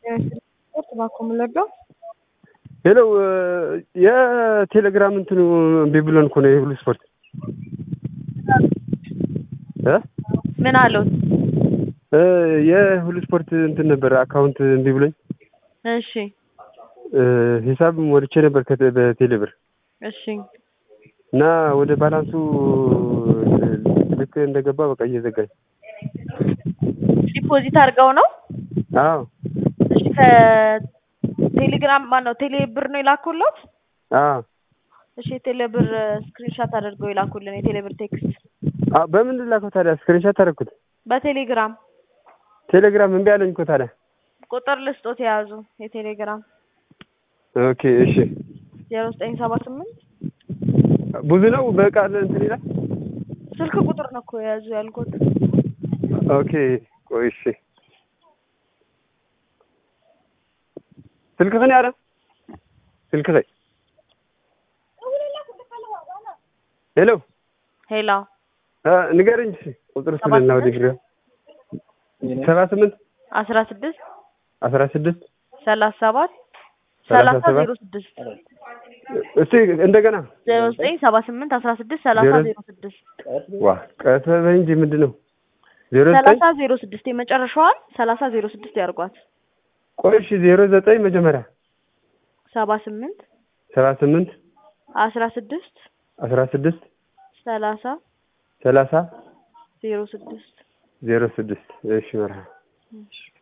ስፖርት እባክዎ ምን ልርዳው? ሄሎ የቴሌግራም እንትኑ እምቢ ብሎን እኮ ነው የሁሉ ስፖርት እ ምን አሉት? እ የሁሉ ስፖርት እንትን ነበር አካውንት እምቢ ብሎኝ እሺ እ ሂሳብ ሞልቼ ነበር ከቴ- በቴሌ ብር እሺ እና ወደ ባላንሱ ልክ እንደገባ በቃ እየዘጋኝ ዲፖዚት አድርገው ነው? አዎ እሺ ከቴሌግራም ማነው ቴሌ ብር ነው የላኩለት? አዎ እሺ የቴሌ ብር ስክሪንሻት አድርገው የላኩልን የቴሌ ብር ቴክስት አ በምን ልላከው ታዲያ ስክሪንሻት አደረኩት በቴሌግራም ቴሌግራም እምቢ አለኝ እኮ ታዲያ ቁጥር ልስጦት የያዙ የቴሌግራም ኦኬ እሺ ዜሮ ዘጠኝ ሰባ ስምንት ብዙ ነው በቃል እንትን ይላል ስልክ ቁጥር ነው እኮ የያዙ ያልኩት ኦኬ ቆይ እሺ ስልክህን ያለ ስልክህ ሄሎ ሄላ እ ንገረኝ እስኪ ቁጥር ስለና ወደ ግራ ሰባ ስምንት አስራ ስድስት አስራ ስድስት ሰላሳ ሰባት ሰላሳ ሰላሳ ሰባት ዜሮ ስድስት እስቲ እንደገና ዜሮ ዘጠኝ ሰባ ስምንት አስራ ስድስት ሰላሳ ዜሮ- ዜሮ ስድስት ዋ ቀስ በይ እንጂ ምንድን ነው ዜሮ ዘጠኝ ሰላሳ ዜሮ ስድስት የመጨረሻዋን ሰላሳ ዜሮ ስድስት ያርጓት ቆይ እሺ ዜሮ ዘጠኝ መጀመሪያ ሰባ ስምንት ሰባ ስምንት አስራ ስድስት አስራ ስድስት ሰላሳ ሰላሳ ዜሮ ስድስት ዜሮ ስድስት እሺ መርሃ